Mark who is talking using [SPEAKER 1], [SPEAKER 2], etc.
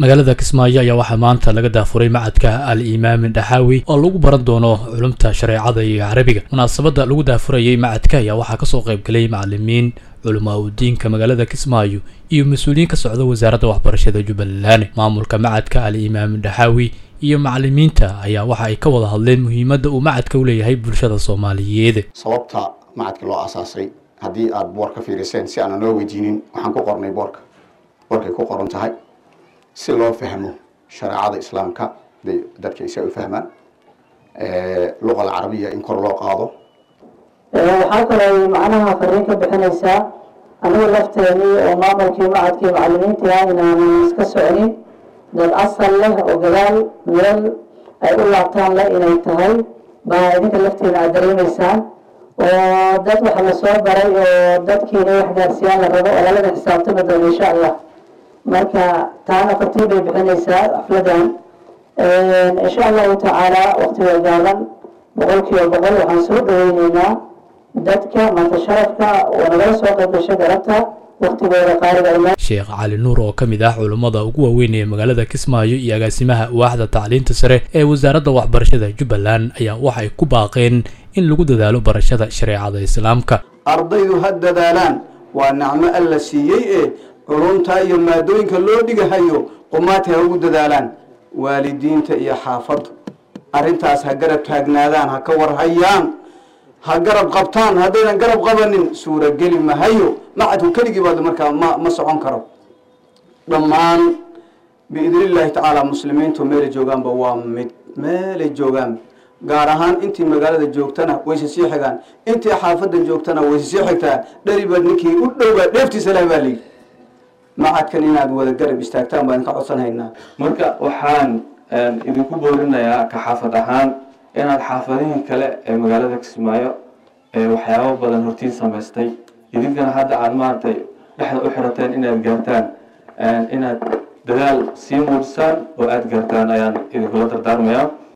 [SPEAKER 1] magaalada kismaayo ayaa waxaa maanta laga daafuray macadka al imaam dhaxaawi oo lagu baran doono culumta shareecada iyo carabiga munaasabadda lagu daafurayay macadka ayaa waxaa kasoo qaybgalay macalimiin culamaa udiinka magaalada kismaayo iyo mas-uuliyiin ka socda wasaaradda waxbarashada jubbaland maamulka macadka al imaam dhaxaawi iyo macalimiinta ayaa waxa ay ka wada hadleen muhiimadda uu macadka u leeyahay bulshada soomaaliyeed
[SPEAKER 2] sababta macadka loo asaasay haddii aada boor ka fiiriseen si aanan loo weydiinin waxaan ku qornay boorka boorkay ku qoran tahay si loo fahmo shareecada islaamka bay dadka isa u fahmaan luqa alcarabiya in kor loo qaado
[SPEAKER 3] waxaa kaloo macnaha fariin ka bixinaysaa anigu lafteenii oo maamulkii macadkii macalimiintii ah inaanan iska soconin dad asal leh oo gadaal meel ay u laabtaan leh inay tahay baa idinka lafteena aad dareemaysaan oo dad waxa la soo baray oo dadkiina wax gaarsiyaan la rabo oo lalada xisaabtami doono insha allah marka taana fartiin bay bixinaysaa xafladan insha allahu tacaala waqtiga gaaban boqol kiiba boqol waxaan soo dhaweyneynaa dadka maanta sharafka oo nagala soo qayb gashay garabta waqtigooda qaaliga
[SPEAKER 1] sheekh cali nuur oo ka mid ah culummada ugu waaweyn ee magaalada kismaayo iyo agaasimaha waaxda tacliinta sare ee wasaaradda waxbarashada jubbaland ayaa waxay ku baaqeen in lagu dadaalo barashada shareecada islaamka
[SPEAKER 4] ardaydu ha dadaalaan waa nacmo alla siiyey ee culumta iyo maadooyinka loo dhigahayo qumaati ha ugu dadaalaan waalidiinta iyo xaafaddu arrintaas ha garab taagnaadaan ha ka warhayaan ha garab qabtaan haddaynan garab qabanin suurageli mahayo macadku keligii baad markaa ma ma socon karo dhammaan biidni illaahi tacaala muslimiintu meelay joogaanba waa mid meelay joogaan gaar ahaan intii magaalada joogtana wayse sii xigaan intii xaafadda joogtana wayse sii xigtaa dheribaad ninkii u dhowbaa dheeftiisa leh baa layidhi macadkan inaad wada garab istaagtaan baan ka codsanhaynaa
[SPEAKER 5] marka waxaan idinku boorinayaa ka xaafad ahaan inaad xaafadihii kale ee magaalada kismaayo ee waxyaabo badan hortiin samaystay idinkana hadda aad maaragtay dhexda u xirateen inaad gaartaan inaad dadaal sii muujisaan oo aada gaartaan ayaan idinkula dardaarmayaa